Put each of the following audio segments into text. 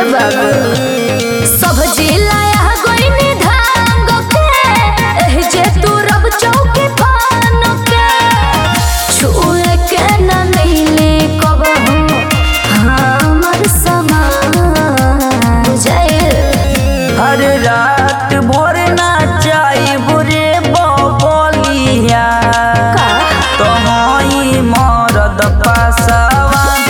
बाबू सब जिलाया गोइनी धांग के एह जे तू रब चौकी फान के छुए के न मिले कबहू हमर समान जय हर रात भोर नाचाई बुरे बबलिया तोहई मरद पासवान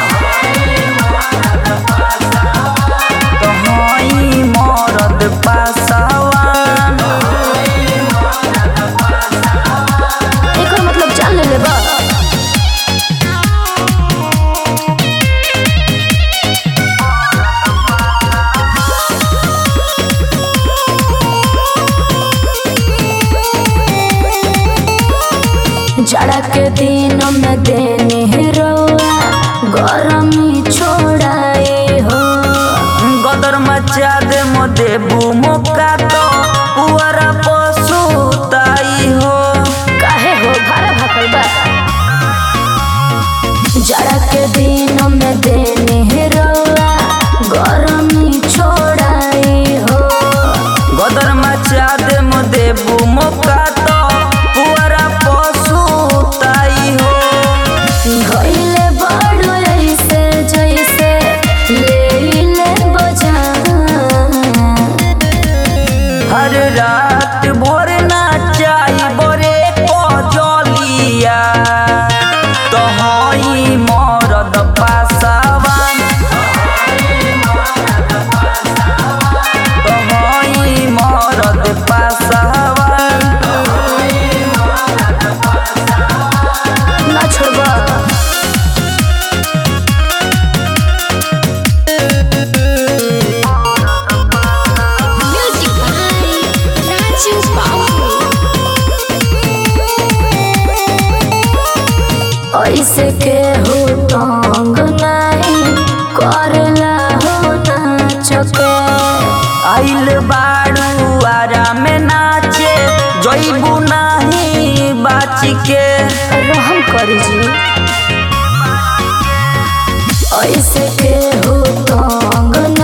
तोहई मरद पासवान एकर मतलब जान ले ले बा जाड़ा के दिन में देने रोआ गरमी छोड़ाए हो गदर मचा दे मोदे बुमोका तो पुअरा पशु ताई हो काहे हो भारा भाकल बा जाड़ा के दिन में देने रोआ गरमी छोड़ाए हो गदर मचा दे मोदे बुमोका तो पुअरा पशु ताई हो घइले बड़ो ऐसे जैसे ले बजान हर रात भोर नाचाई बोरे कजलिया तोहई मरद पासवान तोहई मरद पासवान ना छोड़बा Music by Raju Babu. ऐसे के हो तंग नहीं करला हो नाचके आइल बाड़ू आराम नाचे जइबू नाही बाची के रहम करी जी ऐसे के हो तंग